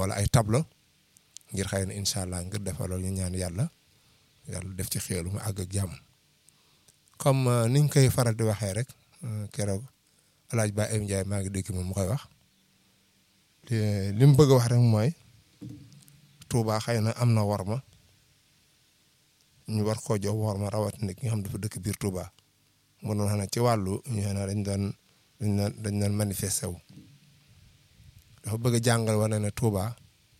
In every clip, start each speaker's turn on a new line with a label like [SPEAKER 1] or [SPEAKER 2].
[SPEAKER 1] wala ay tableau ngir xëy na incha allah ngir defal loolu ñu ñaan yàlla yàlla def ci xéelu mu àgg ak jàmm comme niñ koy faral di waxee rek keroog El Hadj Ba Ayim Ndiaye maa ngi dégg moom mu koy wax li mu bëgg a wax rek mooy Touba xëy na am na worma ñu war koo jox worma rawatina ki nga xam dafa dëkk biir Touba mu doon xam ne ci wàllu ñu ne dañ doon dañ doon dañ doon manifesté wu dafa bëgg a jàngal wane ne Touba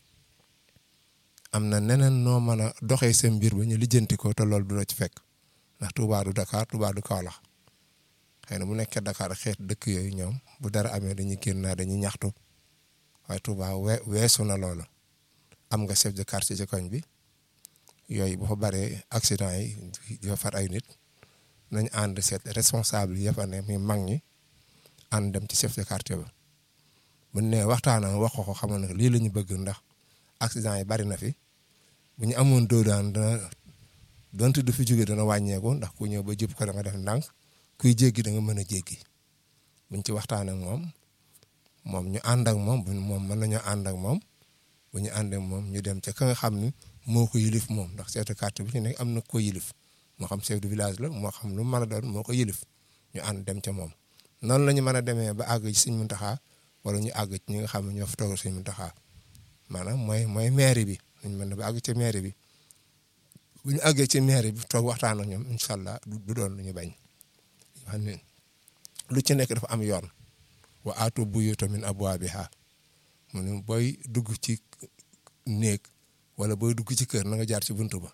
[SPEAKER 1] am na neneen noo mën a doxee seen mbir ba ñu lijjanti ko te loolu du la ci fekk ndax Touba du Dakar Touba du Kaolack xëy na bu nekkee Dakar xeet dëkk yooyu ñoom bu dara amee dañuy génn naa dañuy ñaxtu waaye Touba we weesu na loolu am nga chef de quartier ci koñ bi yooyu bu fa baree accident yi di fa far ay nit nañ ànd seet responsable yi fa ne muy mag ñi ànd dem ci chef de quartier ba bu ne waxtaan wax ko xamal ne lii la ñu bëgg ndax accident yi bari na fi bu ñu amoon doo daan dana donte du fi jóge dana wàññeeku ndax ku ñëw ba jub ko da nga def ndànk kuy jéggi da nga mën a jéggi buñ ci waxtaan ak moom moom ñu ànd ak moom bu moom mën nañoo ànd ak moom bu ñu ànd ak moom ñu dem ca ka nga xam ni moo ko yilif moom ndax chef de quartier bi ci nekk am na ko yilif moo xam chef de village la moo xam lu mën a doon moo ko yilif ñu ànd dem ca moom noonu la ñu mën a demee ba àgg ci Sëñ Muntaxa wala ñu àgg ci ñi nga xam ne ñoo fa toogal Sëñ Muntaxa maanaam mooy mooy mairie bi ñu mën ba àgg ci mairie bi bu ñu àggee ci mairie bi toog waxtaan ak ñoom incha allah du doon lu ñu bañ xam ne lu ci nekk dafa am yoon wa aatu buyuuta min abwaabihaa mu ne booy dugg ci néeg wala booy dugg ci kër na nga jaar ci buntu ba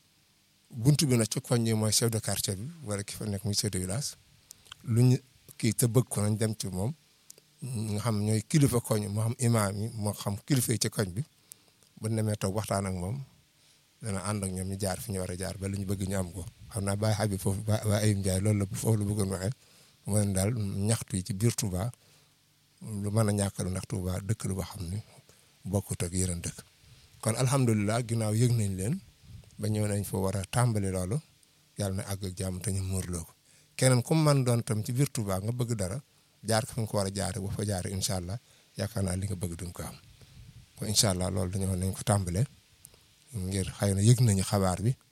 [SPEAKER 1] buntu bi nag ci koñ ñi mooy chef de quartier bi wala ki fa nekk muy chef de village lu ñu kii te bëgg ko nañ dem ci moom nga xam ñooy kilifa koñ moo xam imaam yi moo xam kilifa yi ci koñ bi bu demee toog waxtaan ak moom dana ànd ak ñoom ñu jaar fi ñu war a jaar ba li ñu bëgg ñu am ko xam naa Baye Habib foofu ba Baye Ayim Ndiaye loolu la foofu la bëggoon waxee mooy daal ñaxtu yi ci biir Touba lu mën a ñàkkalu ndax Touba dëkk lu boo xam ni bokkut ak yeneen dëkk kon alhamdulilah ginnaaw yëg nañ leen ba ñëw nañ fa war a tàmbali loolu yàlla na àgg ak jàmm te ñu muurloo ko keneen ku man doon tam ci biir Touba nga bëgg dara jaar ko fi nga ko war a jaare bu fa jaare incha allah yaakaar naa li nga bëgg duñ ko am kon incha allah loolu dañoo nañ ko tàmbale ngir xëy na yëg nañu xabaar bi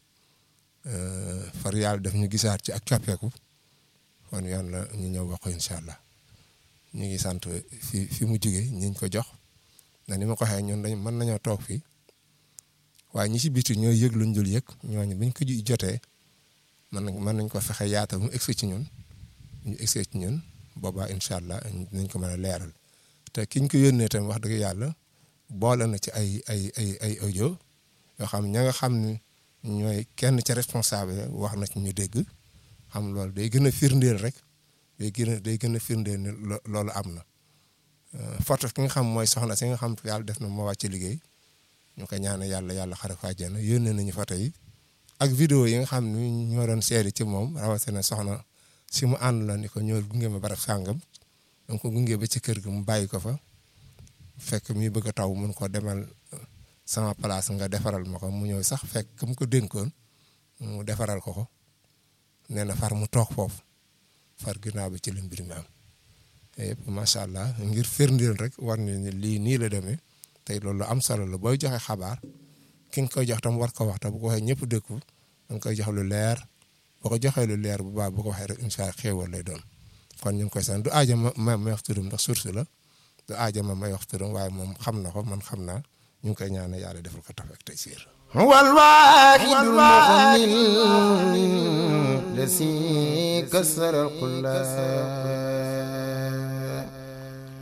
[SPEAKER 1] far yàlla def ñu gisaat ci ak coppeeku kon yoon la ñu ñëw wax ko incha allah ñu ngi sant fi fi mu jugee ñiñ ko jox na ni ma ko waxee ñun dañ mën nañoo toog fii waaye ñi ci biti ñooy yëg luñ dul yëg ñooñu buñ ko jotee mën nañ mën nañ ko fexe yaatal mu egsi ci ñun ñu egsi ci ñun boobaa incha allah nañ ko mën a leeral te kiñ ko yónnee tamit wax dëgg yàlla boole na ci ay ay ay ay audio yoo xam ña nga xam ne ñooy kenn ca responsable wax na ci ñu dégg xam loolu day gën a firndeel rek day gën a day gën a firndeel ne loolu am na photo ki nga xam mooy soxna si nga xam yàlla def na moo wàcc liggéey ñu ko ñaan yàlla yàlla xare ko àjjana yónnee nañu photo yi ak vidéo yi nga xam ne ñoo doon seeri ci moom rawatina soxna si mu ànd la ni ko ñoo gunge ma barab sàngam donc ko gunge ba ci kër gi mu bàyyi ko fa fekk muy bëgg a taw mun ko demal sama place nga defaral ma ko mu ñëw sax fekk mu ko dénkoon mu defaral ko ko nee na far mu toog foofu far ginnaaw bi ci la mbir mi am yëpp macha allah ngir firndeel rek war ni lii nii la demee tey loolu am solo la booy joxe xabaar ki nga koy jox tam war ko wax te bu ko waxee ñëpp dëkku da nga koy jox lu leer boo ko joxee lu leer bu baax bu ko waxee rek incha allah xéewal lay doon kon ñu ngi koy sant du aaja ma ma may wax turam ndax source la du aaja ma may wax turam waaye moom xam na ko man xam naa ñu ngi koy ñaanal yàlla defal ko tafek tey siir
[SPEAKER 2] والواحد المؤمن الذي كسر القلاب